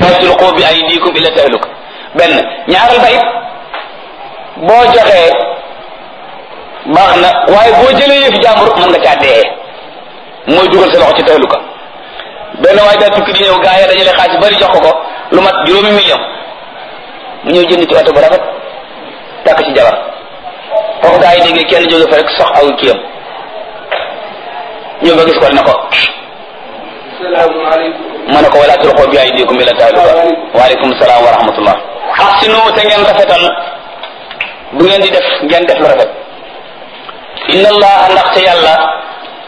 la tulqu bi aydikum ila tahluka benn ñaaral ba it boo joxee baax na waaye boo jëlee yëfi jàmbur mën nga caa dee mooy dugal sa loxo ci tahluka benn waaye daa tukki di ñëw gaa yi dajale xaalis bari jox ko ko lu mat juróomi million mu ñëw jënd ci oto bu rafet takk ci jabar foofu gaa yi déggee kenn jóge fa rek sox aw kiyam ñëw ba gis ko ne ko ma ne ko wala tulqu bi aydikum ila tahluka waaleykum salaam wa rahmatullah ahsinu te ngeen rafetal bu ngeen di def ngeen def lu rafet inna allah ndaxte yàlla